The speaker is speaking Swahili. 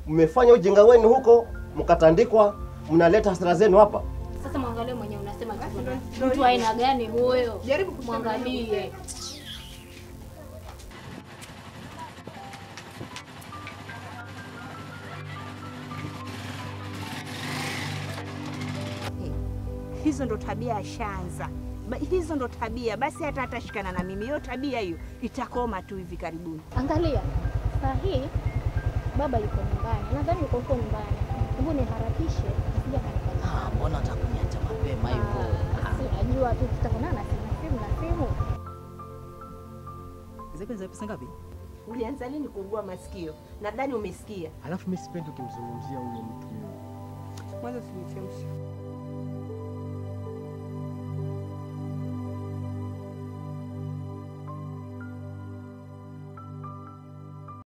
mmefanya ujinga wenu huko, mkatandikwa, mnaleta hasira zenu hapa. Sasa mwangalie mwenye unasema kitu. Mtu aina gani huyo? Jaribu kusema mwangalie. Hizo ndo tabia ashaanza. Ba- Hizo ndo tabia basi, hata atashikana na mimi, hiyo tabia hiyo itakoma tu hivi karibuni. Angalia. Saa hii baba yuko nyumbani. Nadhani yuko huko nyumbani. Hebu niharakishe nisije kanipata. Ah, mbona utakuniacha mapema hivyo? Ah, si unajua tu tutaonana simu simu na simu. Zake za pesa ngapi? Ulianza lini kuugua masikio? Nadhani umesikia. Alafu mimi sipendi ukimzungumzia huyo mtu. Mwanzo sinichemsha.